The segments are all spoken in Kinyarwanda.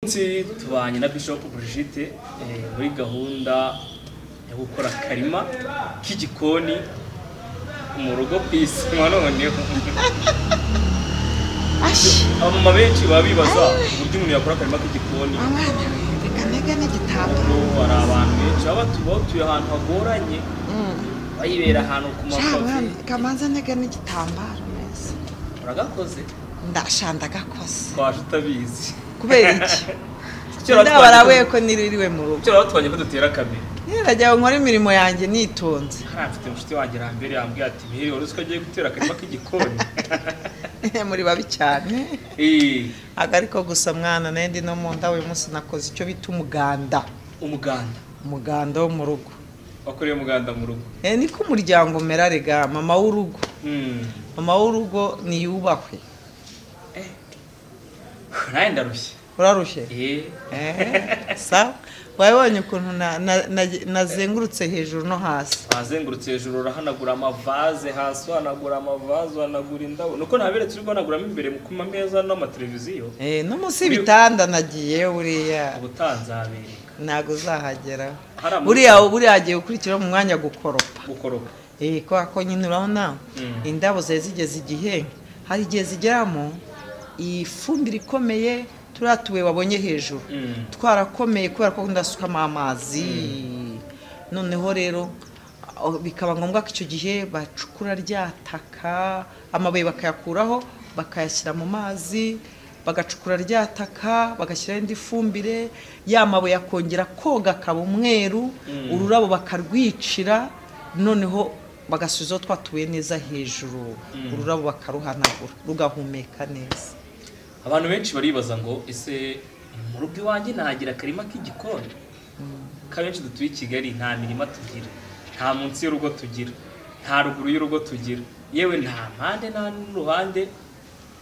munsi tubanye na Bishop Brigitte eh, muri gahunda yo gukora akarima k'igikoni mu rugo ku isi noneho ashyi abamama benshi baba bibaza uburyo umuntu yakora akarima k'igikoni umwana we reka ntege n'igitabo ubu hari abantu benshi baba batu- baba batuye ahantu hagoranye bayibera ahantu ku shawe mapave kamanza ntege n'igitambaro neza uragakoze ndashanda agakoze twaje utabizi kubera iki Kera ndabarabuye twajya- ko niririwe mu rugo kera batwanye ko dutera kamera nirajya nkora imirimo yanjye nitonze hariya mfite umushuti wanjye hambere yambwiye ati mbere wari uzi ko agiye gutera akarima k'igikoni muri babi cyane Eh, ntabwo ariko gusa mwana nayo ndi no mu nda uyu munsi nakoze icyo bita umuganda umuganda umuganda wo mu rugo wakoreye umuganda mu rugo Eh, niko umuryango umera rega mama w'urugo Hmm. mama w'urugo niyubahwe Eh. nawe ndarushye urarushye Eh, Eh, sa wabonye ukuntu na- na- na- nazengurutse hejuru no hasi wazengurutse hejuru urahanagura amavaze hasi uhanagura amavaze uhanagura indabo nuko ntaberetse uri guhanaguramo imbere mu kuma meza n'amateleviziyo Eh, no munsi y'ibitanda nagiye uriya ubutanzabereka ntabwo uzahagera Hari amaboko. buriya buriya hagiye gukurikiraho mu mwanya gukoropa gukoroka Eh, kubera ko nyine urabona Mm. indabo zari zigeze igihe hari igihe zigeramo iyi fumbire ikomeye turiya tubuye wabonye hejuru Mm. twarakomeye kubera ko ndasukamo amazi noneho rero aho bikaba ngombwa ko icyo gihe bacukura rya taka amabuye bakayakuraho bakayashyira mu mazi bagacukura rya taka bagashyiraho indi fumbire ya mabuye akongera koga akaba umweru ururabo bakarwicira noneho bagasubizaho twatuye neza hejuru ururabo bakaruhanagura rugahumeka neza abantu benshi baribaza ngo ese mu rugo iwanjye ntagira akarima k'igikoni ko abenshi dutuye i kigali nta mirima tugira nta munsi y'urugo tugira nta ruguru y'urugo tugira yewe nta mpande nta n'uruhande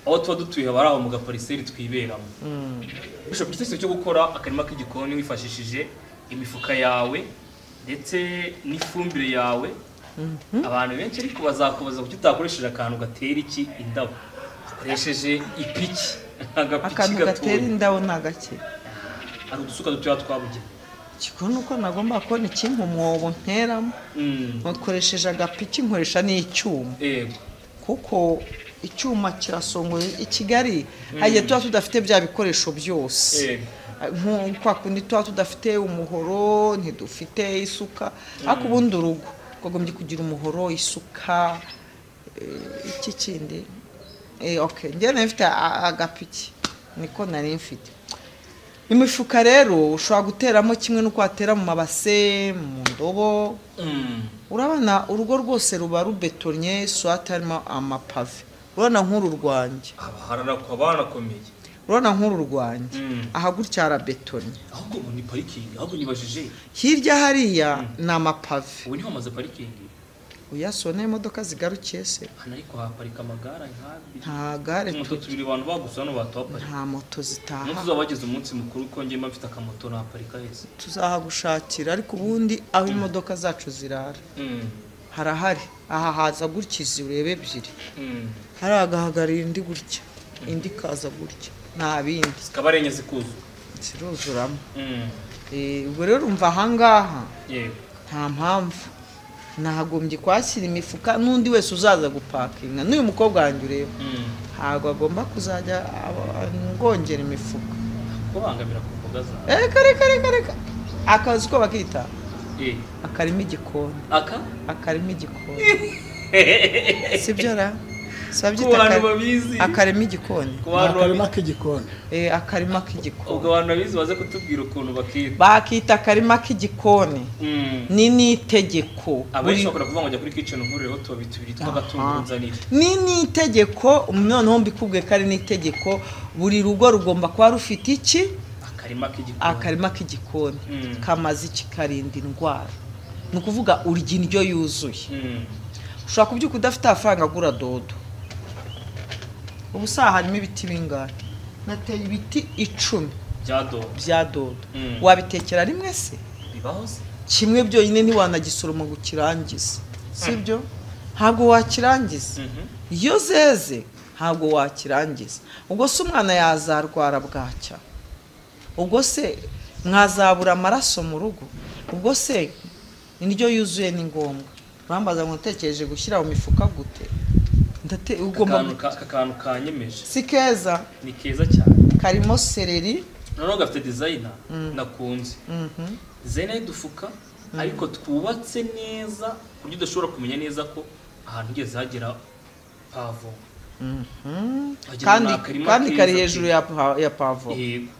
aho tuba dutuye haba ari aho mu gapariseri twiberamo bishobora igitekerezo cyo gukora akarima k'igikoni wifashishije imifuka yawe ndetse n'ifumbire yawe abantu benshi ariko bazakubaza kuki utakoresheje akantu gatera iki indabo ukoresheje ipiki agapiki akantu gatera gatoya indabo ni agakeye hari udusuka dutoya twabugenewe Kikuru ni uko nagomba kubona ikintu umwobo nteramo Mm, nkoresheje agapiki nkoresha n'icyuma yego kuko icyuma kirasongoye i kigali hari igihe tuba tudafite bya bikoresho byose Yego. Nko kwa kundi tuba tudafite umuhoro ntidufite isuka ariko ubundi urugo twagombye kugira umuhoro isuka eh, iki kindi Eh, okay njyewe nari mfite a- agapiki niko nari mfite imifuka rero ushobora guteramo kimwe n'uko watera mu mabase mu ndobo Mm, urabona urugo rwose ruba rubetonye swate harimo amapave urabona nk'uru rwanjye haba haranaku- haba hanakomeye urabona nk'uru rwanjye Mm. aha gutya harabetonye ahubwo ubu ni parikingi ahubwo nibajije hirya hariya ni amapave ubu niho hamaze parikingi uyasohora n'imodoka zigarukiye se hano ariko haparika amagare nk'abiri nta gare moto tu- tubiri abantu bagusa hano batuhaparika nta moto umunsi zitaha uzaba wagize umunsi mukuru ko ngema mfite akamoto naparika heza tuzahagushakira ariko ubundi aho imodoka zacu zirara Mm, harahari aha haza gutya izi urebe ebyiri mm. hariya hagahagarira indi gutya indi ikaza gutya nta bindi zikaba ari enye zikuzu ziruzuramo Mm, Eh, ubwo rero umva ahangaha yego nta mpamvu ntagombye kuhashyira imifuka n'undi wese uzaza gupakinga n'uyu mukobwa wanjye ureba Mm. ntabwo agomba kuzajya aba- ngongera imifuka kubangamira ku mboga zawe reka reka reka reka akazi ko bakita Eh, akarima igikoni aka akarima igikoni si byo ra si ku babyita bantu akari- babizi akarima igikoni ku ni bantu akarima babizi k'igikoni Eh, akarima ubwo k'igikoni abantu babizi baze kutubwira ukuntu bakita bakita akarima k'igikoni Mm. ni n'itegeko abenshi bakunda kuvuga ngo jya kuri kitchen nkuri hot tubiri twitwa agatunguru nzanira ni n'itegeko noneho mbikubwiye ko ari n'itegeko buri rugo rugomba kuba rufite iki akarima k'igikoni akarima k'igikoni Mm. kamaze iki karinda indwara ni ukuvuga urya indyo yuzuye Mm. ushobora kubyuka udafite amafaranga agura dodo ubu saha harimo ibiti bingahe nateye ibiti icumi bya dodo bya dodo Mm. wabitekera rimwe se bibaho se kimwe byonyine ntiwanagisoroma ngo ukirangize sibyo ntabwo wakirangiza Mhm. iyo zeze ntabwo wakirangiza ubwo se umwana yazarwara bwacya ubwo se mwazabura amaraso mu rugo ubwo se indyo yuzuye ni ngombwa bambaza ngo natekereje gushyira mu mifuka gute Ndate- ugomba akantu ka- aka kantu kanyemeje si keza ni keza cyane karimo sereri noneho gafite dizayina nakunze mhm, dizayina y'udufuka ariko twubatse neza ku buryo udashobora kumenya neza ko ahantu ugeze hagera pavo mhm. Wagira kandi ni akarima kandi kari keza hejuru pe. ya pa- ya pavo yego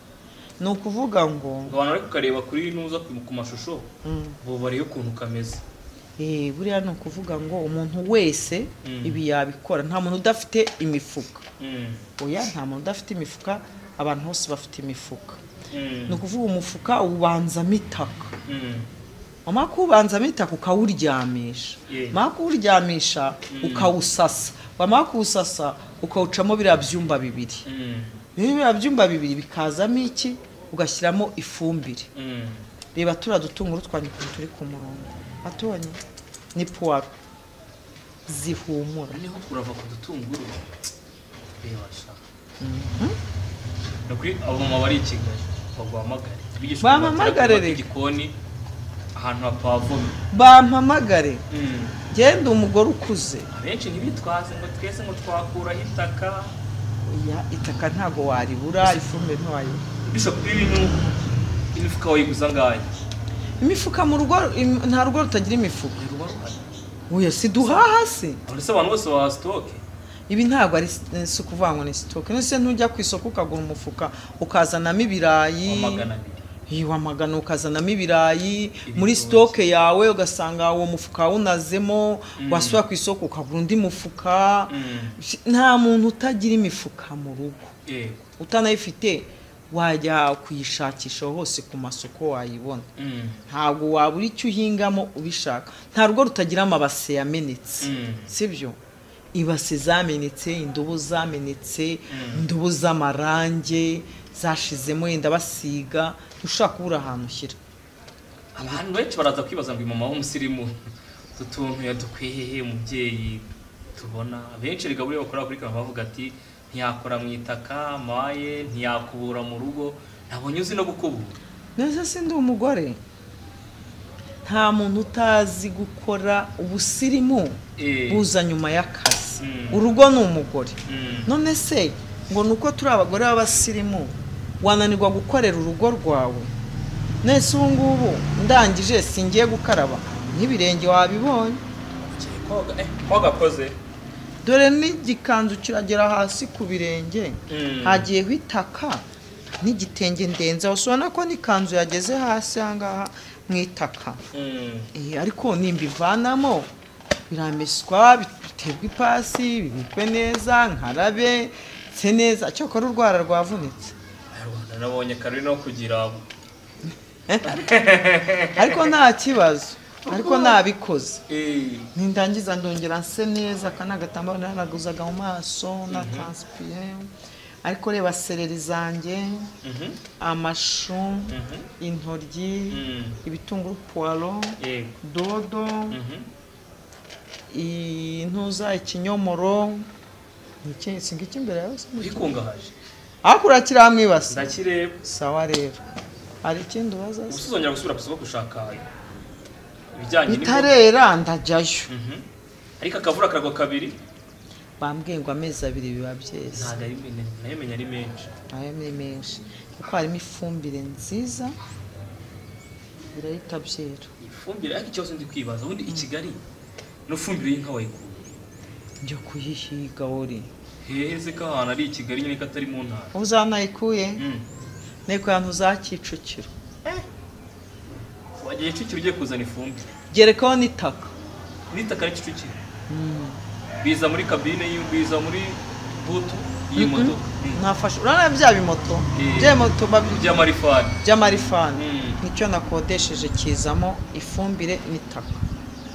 ni ukuvuga ngo abantu bari kukareba kuri nuza ku ku mashusho mm, bo barebe ukuntu kameze eh, buriya ni ukuvuga ngo umuntu wese Mm. ibi yabikora nta muntu udafite imifuka Mm. oya nta muntu udafite imifuka abantu bose bafite imifuka Mm. ni ukuvuga umufuka ubanzamo itaka Mm. wamara kuwubanzamo itaka ukawuryamisha Yeah. wamara kuwuryamisha ukawusasa wamara kuwusasa ukawucamo biriya byumba bibiri Mm. rero biriya byumba bibiri bikazamo iki ugashyiramo ifumbire Mm. reba turiya dutunguru twanyu ukuntu turi ku murongo atonye ni puwaro zihumura niho kurava ku dutunguru reba sha ni ukuri abamama bari i kigali baguhamagare bigisha ukuntu batera Bampamagare kubaka rero. igikoni ahantu hapavomye bampamagare Mm. genda umugore ukuze abenshi ntibitwaze ngo twese ngo twakuraho itaka oya itaka ntago waribura ifumbire ntiwayibura bishop ibintu imifuka wayiguza ngahe imifuka mu rugo im- nta rugo rutagira imifuka ruba ruhari oya si duhaha se none se abantu bose baha sitoke ibi ntabwo ari s- si ukuvuga ngo ni sitoke nese ntujya ku isoko ukagura umufuka ukazanamo ibirayi magana abiri Iyo wamagana ukazanamo ibirayi muri Ibitoki. sitoke yawe ugasanga uwo mufuka wawunazemo wasubira ku isoko ukagura undi mufuka Mm. Si- nta muntu utagira imifuka mu rugo yego utanayifite wajya kuyishakisha hose ku masoko wayibona Mm. ntabwo wabura icyo uhingamo ubishaka nta rugo rutagira amabase yamenetse Mm. sibyo ibase zamenetse indobo zamenetse indobo z'amarange zashizemo yenda basiga ushaka kubura ahantu ushyira abantu benshi baraza kwibaza ngo mama w'umusirimu utu tuntu yadukwiye hehe umubyeyi tubona abenshi erega buriya bakora kuri kano bavuga ati ntiyakora mu itaka maye ntiyakubura mu rugo ntabwo uzi no gukubura neza se ndi umugore nta muntu utazi gukora ubusirimu Eh. buza nyuma y'akazi Mm. urugo ni umugore Mm. none se ngo ni uko turi abagore b'abasirimu wananirwa gukorera urugo rwawe nese ubu ngubu ndangije singiye gukaraba n'ibirenge wabibonye Ugiye koga eh koga koze dore n'igikanzu kiragera hasi ku birenge Mm. hagiyeho itaka n'igitenge ndenze aho ubona ko n'ikanzu yageze hasi aha ngaha mu itaka Mm. Eh, ariko nimbivanamo birameswa biterwa ipasi bibikwe neza nkarabe se neza cyokora urwara rwavunitse Abanyarwanda nabonye Carolina wo kugira ariko nta kibazo ariko nabikoze eh nindangiza ndongera nse neza aka ni agatambaro naranaguzaga mu maso na transipiye ariko reba sereri zanjye mhm amashu mhm intoryi Mm. ibitunguru puwaro yego dodo mhm intuza ikinyomoro ni iki singa icy'imbere yawe se ni iki? bikungahaje hakura kiriya mwibasi ndakireba sawa rero hari ikindi ubaza se? usuzongera gusubira ku isoko gushaka ibijyanye n'imboga. bitarera ndajyayo Mhm. ariko akavura karagwa kabiri bambwiye ngo amezi abiri biba byeze ntabwo ari men- nayo menya ari menshi nayo ni menshi kuko harimo ifumbire nziza birahita byera ifumbire ariko ikibazo ndi kwibaza ubundi i kigali n'ifumbire y'inka wayikura njya kuyihiga uri heheze ko ahantu ari i kigali nyine ko atari mu ntara ubu zanayikuye Mm. nteko yantu za kicukiro wagiye Kicukiro ugiye kuzana ifumbire gerekaho n'itaka n'itaka ari Kicukiro biza muri kabine y'i- biza muri butu iyi modoka Mm. nafashe urabona bya bimoto Eh. bya bimoto babi- by'amarifani by'amarifani Mm. nicyo nakodesheje kizamo ifumbire n'itaka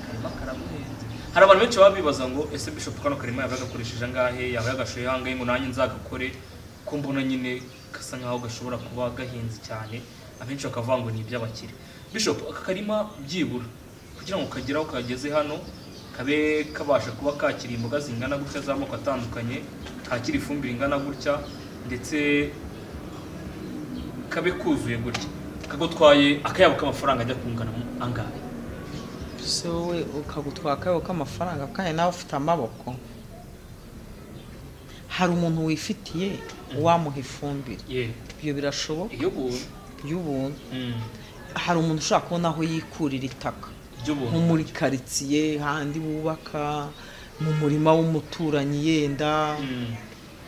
Karima karamuhenze. hari abantu benshi baba bibaza ngo ese bishop kano karima yaba yagakoresheje angahe yaba yagashoye hangahe ngo nanjye nzagakore ko mbona nyine gasa nkaho gashobora kuba gahenze cyane abenshi bakavuga ngo ni iby'abakire bishop aka karima byibura kugira ngo kagere aho kageze hano kabe kabasha kuba kakira imboga zingana gutya z'amoko atandukanye kakira ifumbire ingana gutya ndetse kabe kuzuye gutya kagutwaye akayabo k'amafaranga ajya kungana mu angahe se wowe ukagutwara akayabo k'amafaranga kandi nawe ufite amaboko hari umuntu wifitiye wamuha ifumbire ye ibyo birashoboka iyobora y'ubuntu hari umuntu ushobora kubona aho yikurira itaka nko ry'ubuntu muri karitsiye handi bubaka mu murima w'umuturanyi yenda Mm.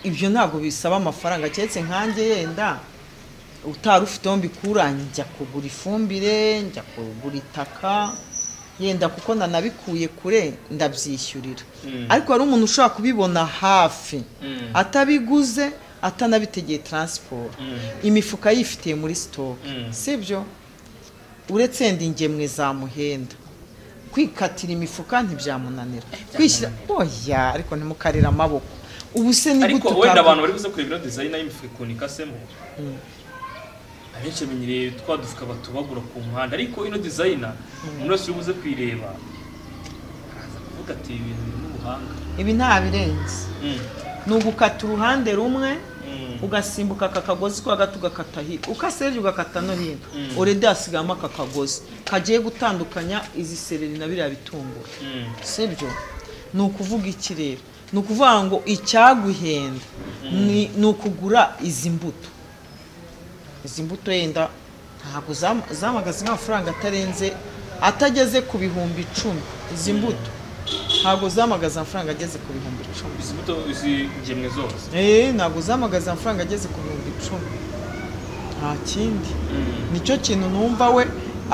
ibyo ntabwo bisaba amafaranga keretse nkanjye yenda utari ufiteho mbikura njya kugura ifumbire njya kugura itaka yenda kuko nanabikuye kure ndabyishyurira Mm. ariko hari umuntu ushobora kubibona hafi Mm. atabiguze atanabitegeye taransiporo Mm. imifuka yifitiye muri sitoke Mm. sibyo uretse yenda ingemwe za muhenda kwikatira imifuka ntibyamunanira kwishyira oya ariko ntimukarire amaboko ubu se ariko nigute wenda utaka- abantu bari buze kureba ino dizayini y'imifuka ikunika semo abenshi bamenyereye twa dufuka batubagura ku muhanda ariko ino dizayina umuntu wese uri buze kuyireba araza kuvuga ati "Ibi bintu birimo ubuhanga ibi nta birenze ni ugukata uruhande rumwe ugasimbuka aka kagozi kwa gato ugakata hirya ukase hirya ugakata no hino Mm. urede hasigayemo aka kagozi kagiye gutandukanya izi sereri na biriya bitunguru sibyo ni ukuvuga iki rero ni ukuvuga ngo icyaguhenda ni ni ukugura izi mbuto izi mbuto yenda ntabwo zam- zamagaze nk'amafaranga atarenze atageze ku bihumbi icumi izi mbuto ntabwo zamagaze amafaranga ageze ku bihumbi icumi izi mbuto izi ngemwe zose eee ntabwo zamagaze amafaranga ageze ku bihumbi icumi nta kindi nicyo kintu numva we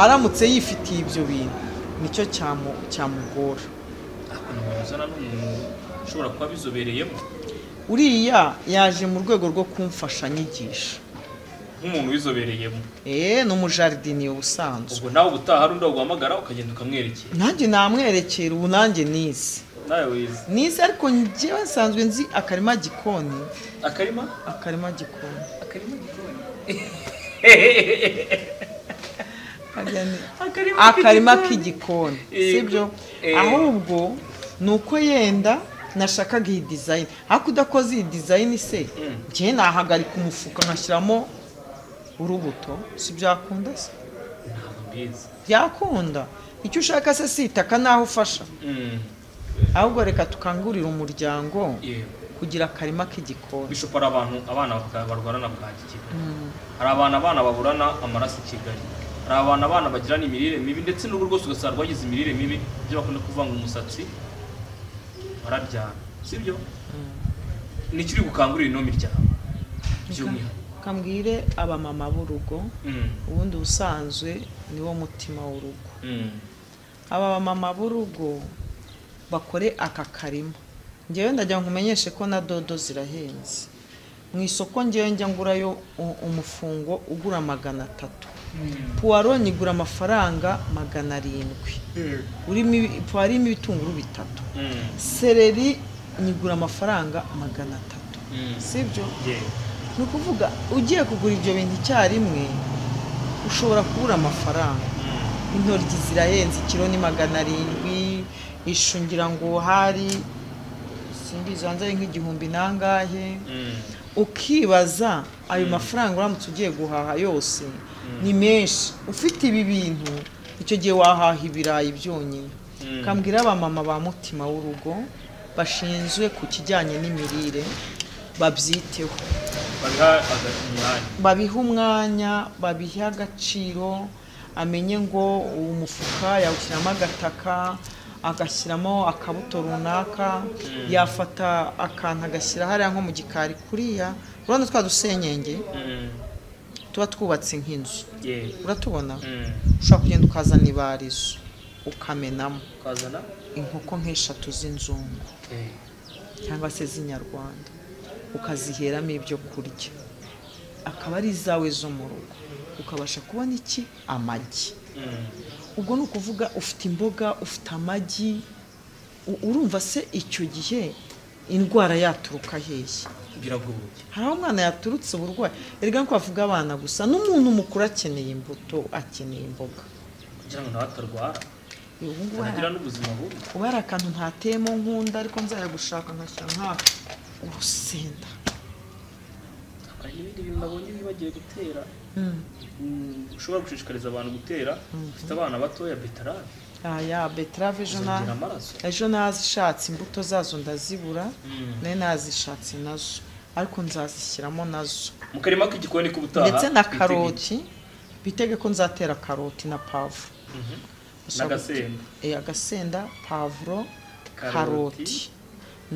aramutse yifitiye ibyo bintu nicyo cyamu- cyamugora ariko umuntu uzana n'umuntu ushobora kuba bizobereyemo uriya yaje mu rwego rwo kumfashanyigisha nk'umuntu wizobereyemo eee ni umujaridiniye ubusanzwe ubwo nawe ubutaha hari undi waguhamagara ukagenda ukamwerekera nanjye namwerekera ubu nanjye nize nawe wize nize ariko njyewe nsanzwe nzi akarima gikoni akarima akarima gikoni akarima gikoni Harya ni- akarima akarima k'igikoni. k'igikoni Eh, sibyo eh. ahubwo ni uko yenda nashakaga iyi dizayini ariko udakoze iyi dizayini se Mm. njyewe nahagarika umufuka nkashyiramo urubuto si byakunda se ntabwo mbizi byakunda icyo ushaka se si itaka n'aho ufasha Mm. ahubwo reka tukangurire umuryango yewe kugira akarima k'igikoni bishupa hari abantu abana baka- barwarana bwaki kigali hari abantu abana baburana amaraso i kigali hari abantu abana bagirana imirire mibi ndetse n'ubu rwose ugasanga rwagize imirire mibi ibyo bakunda kuvanga umusatsi barabyara sibyo ni ikiri gukangurira ino miryango by'umwihariko kambwire abamama b'urugo Mm. ubundi ubusanzwe niwo mutima w'urugo Mm. aba bamama b'urugo bakore aka karima ngewe ndagira ngo umenyeshe ko na dodo zirahenze mu isoko ngewe njya ngurayo u- umufungo ugura magana atatu puwaro nyigura amafaranga magana arindwi urimo ibi- puwaro irimo ibitunguru bitatu Mm. sereri nyigura amafaranga magana atatu Mm. sibyo Yeah. ni ukuvuga ugiye kugura ibyo bintu icyarimwe ushobora kubura amafaranga Mm. intoryi zirahenze ikiro ni magana arindwi ishu ngira ngo hari simbizi hanze ari nk'igihumbi nangahe Mm. ukibaza ayo mafaranga uramutse ugiye guhaha yose ni menshi ufite ibi bintu icyo gihe wahaha ibirayi byonyine Mm. kambwira abamama ba mutima w'urugo bashinzwe ku kijyanye n'imirire babyiteho babiha aga- umwanya babihe umwanya babihe agaciro amenye ngo uwo mufuka yawushyiramo agataka agashyiramo akabuto runaka yafata akantu agashyira hariya nko mu gikari kuriya urabona twa dusenyenge Mm. tuba twubatse nk'inzu Yeah. uratubona Mm. ushobora kugenda ukazana ibarizo ukamenamo ukazana inkoko nk'eshatu z'inzungu Yeah. cyangwa se z'inyarwanda ukaziheramo ibyo kurya akaba ari izawe zo mu rugo ukabasha kubona iki amagi Mm. ubwo ni ukuvuga ufite imboga ufite amagi u- urumva se icyo gihe indwara yaturuka hehe biragoye hari aho umwana yaturutse uburwayi erega nko bavuga abana gusa n'umuntu mukuru akeneye imbuto akeneye imboga kugira ngo nawe atarwara ubu ngubu hari- anagira n'ubuzima bubi ubu hari akantu ntateyemo nkunda ariko nzajya gushaka nkashyira nk'aka urusenda Aka hari n'ibindi bintu nabonye bibagiwe gutera Mm, ushobora gushishikariza abantu gutera ufite abana batoya betarave aya beterave ejo na zongera amaraso ejo nazishatse imbuto zazo ndazibura Mm. nayo nazishatse nazo ariko nzazishyiramo nazo mu karima k'igikoni k'ubutaha ndetse na twitege- karoti bitege ko nzatera karoti na pavuro Mhm. Gusa n'agasembo Eh, agasenda pavuro Karoti. karoti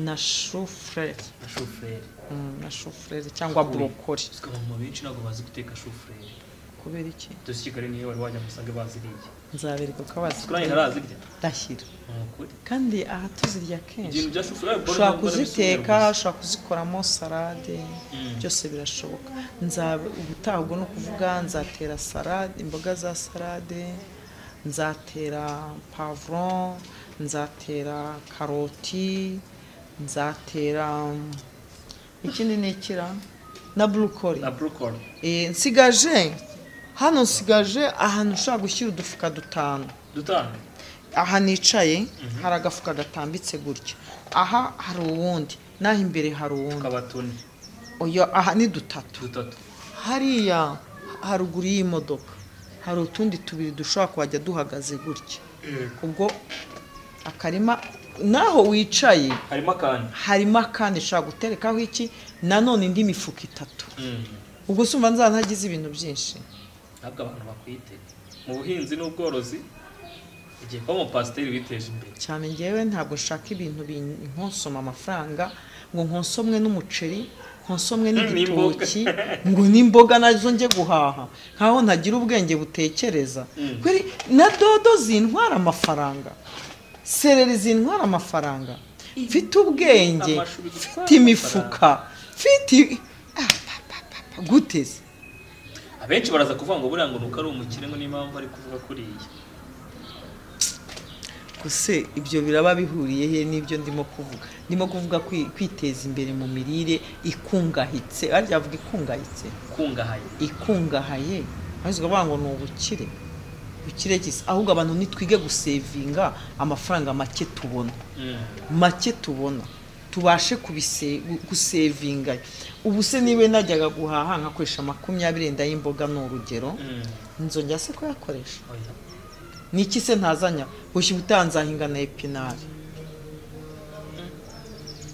na shufureri na shufureri Mm, na shufureri cyangwa Uri. burokori usika abamama benshi ntabwo bazi guteka shufureri kubera iki dore i kigali niyo wari wajya ngo usange baziriye nzabereka ko kurangira bazitera ntarazirya ndashyira ni ukuri kandi aha tuzirya ibintu kenshi bya shufureri ushobora kuziteka ushobora kuzikoramo salade Mm. byose birashoboka Nza- ubutaha ubwo ni ukuvuga nzatera salade imboga za salade nzatera pavuro nzatera karoti nzatera ikindi ni ikira na burukori na burokori Eh, nsigaje hano nsigaje ahantu ushobora gushyira udufuka dutanu dutanu aha nicaye hari agafuka gatambitse gutya aha hari uwundi n'aho imbere hari uwundi kabatoni oya aha ni dutatu dutatu hariya haruguru y'imodoka hari utundi tubiri dushobora kuhajya duhagaze gutya ubwo akarima naho wicaye harimo akanya harimo akandi ushobora guterekaho iki nanone indi mifuka itatu Mm. ubwo usumva nzaba ntagize ibintu byinshi ntabwo abantu bakwite mu buhinzi n'ubworozi igihe kuba umupasiteri witeje imbere cyane ngewe ntabwo nshaka ibintu bin- nkonsoma amafaranga ngo nkonsomwe n'umuceri nkonsomwe n'igitoki ngo n'imboga nazo njye guhaha nkaho ntagira ubwenge butekereza Mm. kweri na dodo zintwara amafaranga sereri zintwara amafaranga mfite ubwenge Amashu bigutwara mfite imifuka mfite Ah, pa, pa, pa, pa, gute se abenshi baraza kuvuga ngo buriya ngo nuko ari umukire ngo n'impamvu ari kuvuga kuriya gusa ibyo biraba bihuriye he n'ibyo ndimo kuvuga ndimo kuvuga kwi- kwiteza imbere mu mirire ikungahitse arya avuga ikungahitse ukungahaye ikungahaye ahubwo bavuga ngo ni ubukire bukire gisa ahubwo abantu nitwige gusevinga amafaranga make tubona Mm. make tubona tubashe kubise- gusevinga ubu se niba najyaga guhaha nkakoresha makumyabiri wenda y'imboga ni urugero Mm. nzongera se kuyakoresha Oya. ni iki se ntazanya gushya utanzahinga na epinari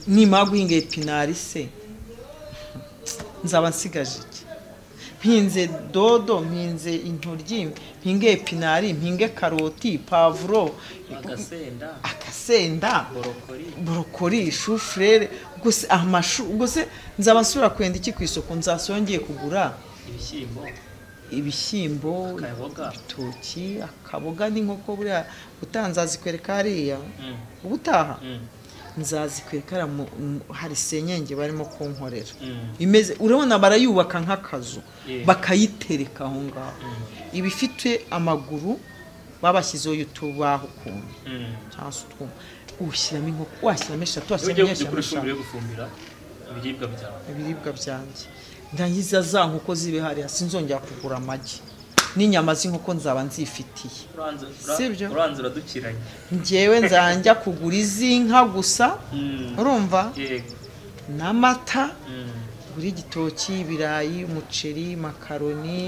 nimara guhinga epinari se nzaba nsigaje iki mpinze dodo mpinze intoryi mpinge epinari mpinge karoti pavuro agasenda akasenda borokori borokori shufurere gusa amashu gusa nzaba nsubira kwenda iki ku isoko nzasubira ngiye kugura ibishyimbo ibishyimbo akaboga ibitoki akaboga n'inkoko buriya gutaha nzazikwereka hariya Mm. ubutaha Mm. nzazikwereka hariya mu- mu- hari senyenge barimo kunkorera Mm. imeze urabona barayubaka nk'akazu Yeah. bakayitereka aho ngaho Mm. iba ifite amaguru babashyizeho utubaho ukuntu Mm. cyangwa se utwuma ushyiramo inkoko washyiramo eshatu iyo washyiramo ugiye enye, kujya washyiramo kuri ifumbire eshanu yo gufumbira ibiribwa byawe ibiribwa byanjye ndangiza za nkoko zibe hariya sinzongera kugura amagi n'inyama z'inkoko nzaba nzifitiye uranze Sibyo. ura- uranze uradukiranye njyewe nzajya kugura iz'inka gusa Mm. urumva yego n'amata Mm. buri igitoki ibirayi umuceri makaroni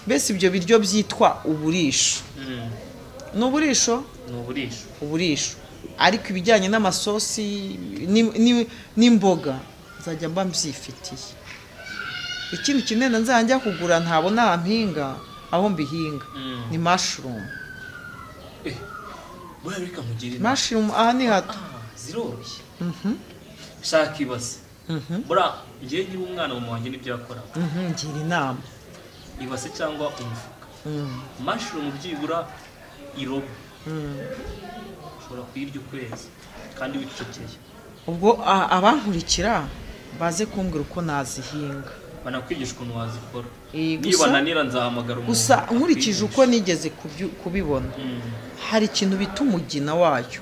mbese ibyo biryo byitwa uburisho Mm. ni uburisho ni uburisho uburisho ariko ibijyanye n'amasosi ni- ni- n'imboga nzajya mba mbyifitiye ikindi kinini nzajya kugura ntabona ahantu mpinga aho mbihinga Mm. ni mashurumu buriya reka mugire inama. mashurumu aha ni hato Ah, ziroroshye shaka ibase buriya ngewe ngira umwana mu wanjye n'ibyo yakoraga Mhm, ngira inama ibase cyangwa umufuka Mm. mashurumu byibura irobo ushobora kuyirya ukwezi kandi wicecekeye ubwo a- abankurikira baze kumbwira uko nazihinga banakwigisha ukuntu wazikora Eh, niba gusa- nanira nzahamagara umuntu gusa nkurikije uko akwigisha. nigeze kubyu- kubibona Mm. hari ikintu bita umugina wayo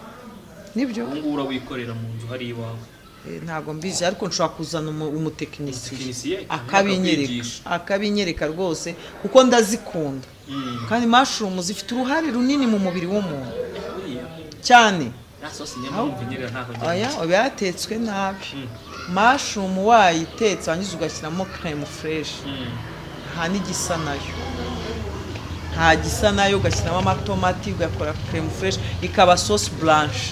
nibyo ubu ngubu urawikorera mu nzu hari iwawe Eh, ntabwo mbizi ariko nshobora kuzana umu- Umutekinisiye, umutekinisiye akakwigisha. akabinyereka akabinyereka rwose kuko ndazikunda Mm. kandi mashurumu zifite uruhare runini mu mubiri w'umuntu buriya cyane nta sosi niyo mpamvu nyine ntaho oya njyana oya yatetswe nabi Mm. mashumu wayitetse wangiza ugashyiramo keremu fureshi nta n'igisa nayo nta gisa nayo ugashyiramo amatomati ugakora keremu fureshi ikaba sosi buranshe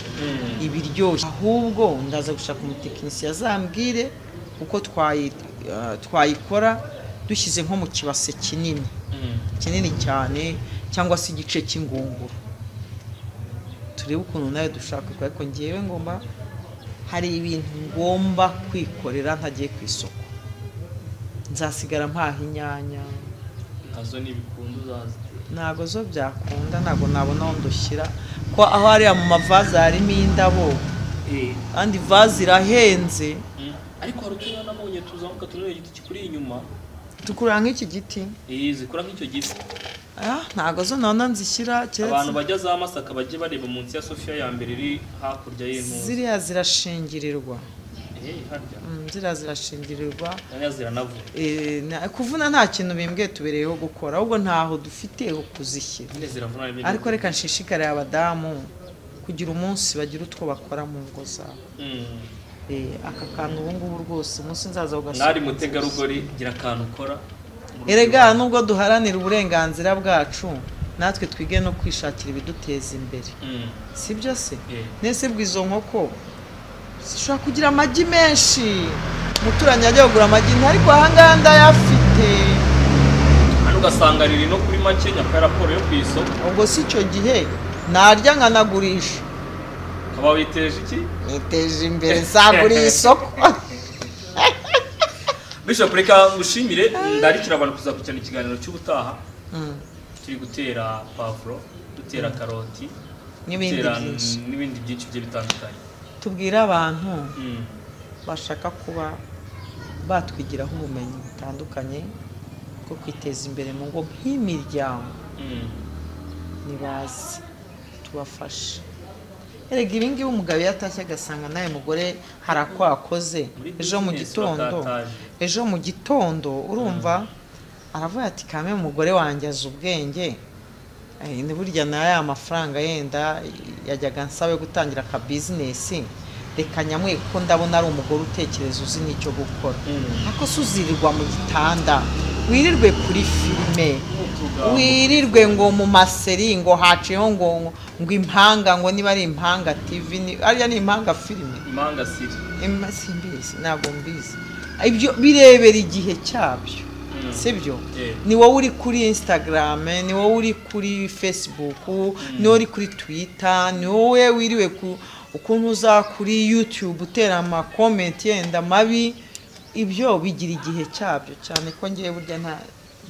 iba iryoshye ahubwo ndaza gushaka umutekinisiye azambwire uko twayi- eh, twayikora dushyize nko mu kibase kinini kinini cyane cyangwa se igice cy'ingunguru turebe ukuntu nawe dushaka kuyikora ariko ngewe ngomba hari ibintu ngomba kwikorera ntagiye ku isoko nzasigara mpaha inyanya nazo ni ibikundu uzazi ntago zo byakunda ntago nabona aho ndushyira ko aho hariya mu mavaze harimo indabo kandi ivaze irahenze Mm. ariko hari uturere nabonye tuzamuka tureba igiti kikuri inyuma tukura nk'iki giti Eh, zikora nk'icyo giti Ah, ntago zo nabona nzishyira abantu keretse bajya za masaka bajye bareba munsi ya sofiya ya mbere iri hakurya y'intuza ziriya zirashingirirwa Eh, harya Mm, ziriya zirashingirirwa nanya ziranavura Eh, na- kuvuna nta kintu bimbwiye tubereyeho gukora ahubwo ntaho dufite ho kuzishyira nyine ziravuna rimwe na ariko rimwe. reka nshishikarire abadamu kugira umunsi bagira utwo bakora mu ngo zabo Mm. Eh, aka kantu ubu ngubu rwose umunsi nzaza mwari ugasoma mutegarugori gira akantu ukora mu erega nubwo duharanira uburenganzira bwacu natwe twige no kwishakira ibiduteza imbere Mm. sibyo se Eh. nese bwizo nkoko zishobora kugira amagi menshi umuturanyi ajya kugura amagi nta ariko ahangaha ndayafite hano ugasanga riri no kuri make nyakora raporo yo ku isoko ubwo si icyo gihe narya nkanagurisha ukaba witeje iki niteje imbere nzagurira isoko bishop reka ngushimire ndarikira abantu kuzakurikirana ikiganiro cy'ubutaha Mm, turi gutera pavuro dutera karoti n'ibindi dutera byinshi n'ibindi byinshi bigiye bitandukanye tubwire abantu Mm. bashaka kuba batwigiraho ubumenyi butandukanye bwo kwiteza imbere mu ngo nk'imiryango Mm. nibaze tubafashe erega ibi ngibi umugabo iyo atashye agasanga nawe mugore hari ako akoze Muri ejo mu business gitondo batatanye. ejo mu gitondo urumva aravuga ati kame umugore wanjye azi ubwenge Eh, ni burya na ya mafaranga yenda yajyaga nsabe gutangira aka bizinesi reka nyamwe kuko ndabona ari umugore utekereza uzi n'icyo gukora Mm. ako se uzirirwa mu gitanda wirirwe kuri filime Utugambo. wirirwe ngo mu maseri ngo haciyeho ngo ngo impanga ngo niba ari impanga tv ni- ariya ni impanga filime impanga siri Em, simbizi ntabwo mbizi ibyo birebera igihe cyabyo Mm. sibyo Eh. ni wowe uri kuri instagram ni wowe uri kuri facebook ni wowe uri kuri twitter ni wowe wiriwe ku ukuntu uza kuri youtube utera amakomenti yenda mabi ibyo bigira igihe cyabyo cyane ko ngewe burya nta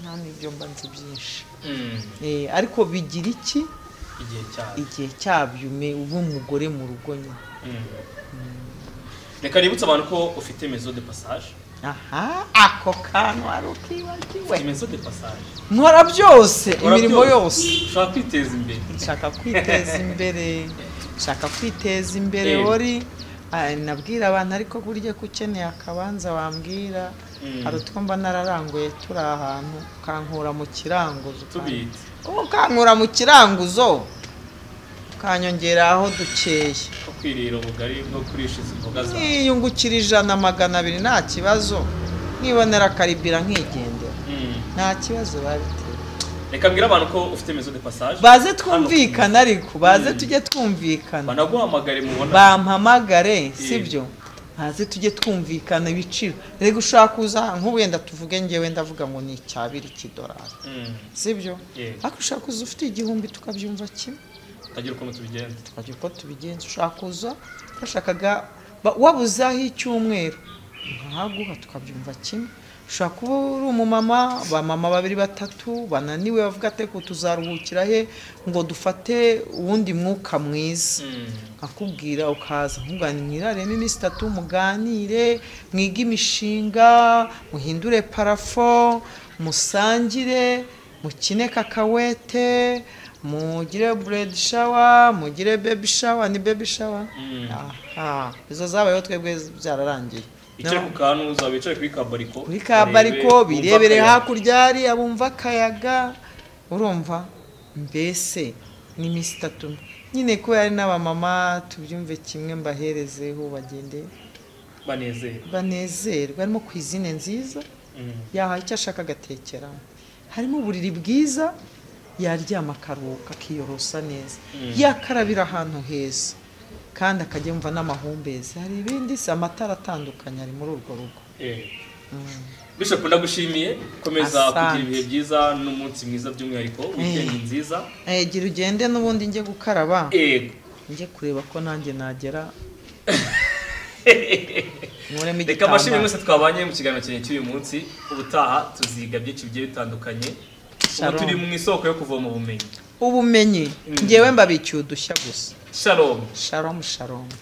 nta n'ibyo mba nzi byinshi Mm. Eh, ariko bigira iki igihe cyane igihe cyabyo ume- uba umugore mu rugo nyine Mm. reka nibutse abantu ko ufite mezo de passage aha ako kantu ari ukibagiwe mezo de passage nkora byose Ukora imirimo byose. yose ushaka kwiteza imbere nshaka kwiteza imbere nshaka kwiteza imbere Eh. wari Ah, nabwira abantu ariko burya ko ukeneye akabanza wambwira Mm. hari utwo mba nararanguye turi ahantu ukankura mu kiranguzo ukan- tubite ukankura mu kiranguzo ukanyongera aho dukeye ko kwirira ubugari bwo kurisha izi mboga zawe niyungukira ijana magana abiri nta kibazo nibonera karibira nkigendera Mm. nta kibazo babiteye reka mbwira abantu ko ufite mezo de passage baze twumvikane ariko baze Mm. tujye twumvikana banaguhamagare mubona bampamagare sibyo ntazi tujye twumvikana ibiciro reka ushobora kuza nk'ubu wenda tuvuge ngewe ndavuga ngo ni icyabiri kidolari Mm. sibyo Yeah. ariko ushobora kuza ufite igihumbi tukabyumva kimwe tukagira ukuntu tubigenza tukajya uko tubigenza ushobora kuza bashakaga ba- wabuzaho icyumweru nkahaguha tukabyumva kimwe ushobora kuba uri umumama bamama babiri batatu bananiwe bavuga ati ko tuzaruhukira he ngo dufate uwundi mwuka mwiza Mm. akubwira ukaza nkubwira mwirare n'iminsi itatu muganire mwige imishinga muhindure parafo musangire mukine kakawete mugire buredi shawa mugire bebi shawa ni bebi shawa Mm. aha izo zabayeho twebwe byararangiye Wicare ku kantu uzaba wicare kuri ka bariko kuri ka bariko urebe, birebere wumve akayaga. hakurya hari abumva akayaga urumva mbese ni iminsi itatu nyine kuba ari n'abamama tubyumve kimwe mbaherezeho bagende banezerwa banezerwe harimo kwizine nziza Mm. yahaye icyo ashaka agatekeramo harimo uburiri bwiza yaryama akaruhuka akiyorosa neza Mm. yakarabira ahantu heza kandi akajya yumva n'amahumbezi hari ibindi si amatara atandukanye ari muri urwo rugo Eh. bishop ndagushimiye komeza Asante. kugira ibihe byiza n'umunsi mwiza by'umwihariko wikendi nziza Eh, gira ugende n'ubundi njye gukaraba yego njye kureba ko nanjye nagera nkuremo reka amashimwe igitambaro mwese twabanye mu kiganiro cyanjye cy'uyu munsi ubutaha tuziga byinshi bigiye bitandukanye ubu Shalom. turi mu isoko yo kuvoma ubumenyi ubumenyi njyewe mbabikiye udushya gusa shalom sharomu sharomu